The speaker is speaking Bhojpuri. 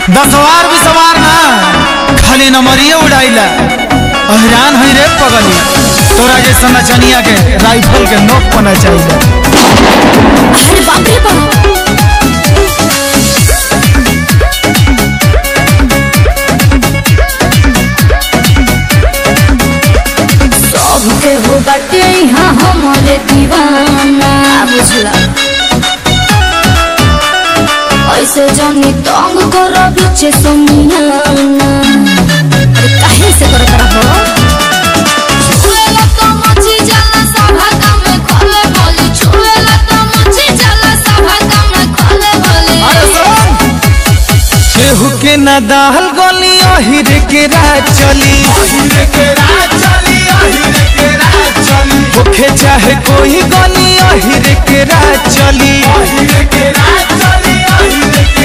दसवार भी सवार ना खाली नंबरिए उड़ाइला हैरान है रे पगली तोरा जैसा नचनिया के राइफल के नोक पना चाहिए अरे बाप रे बाप सबके हो बाटे यहाँ हमारे दीवाना बुझला ऐसे जानी तंग करो पीछे समियाना अरे काहे से कर करा हो छुएला तो मची जाला सभा का में खोले बोली छुएला तो मची जाला सभा का में खोले बोली केहू के न दाल गली अहिर के राज चली होखे चाहे कोई गली अहिर के राज चली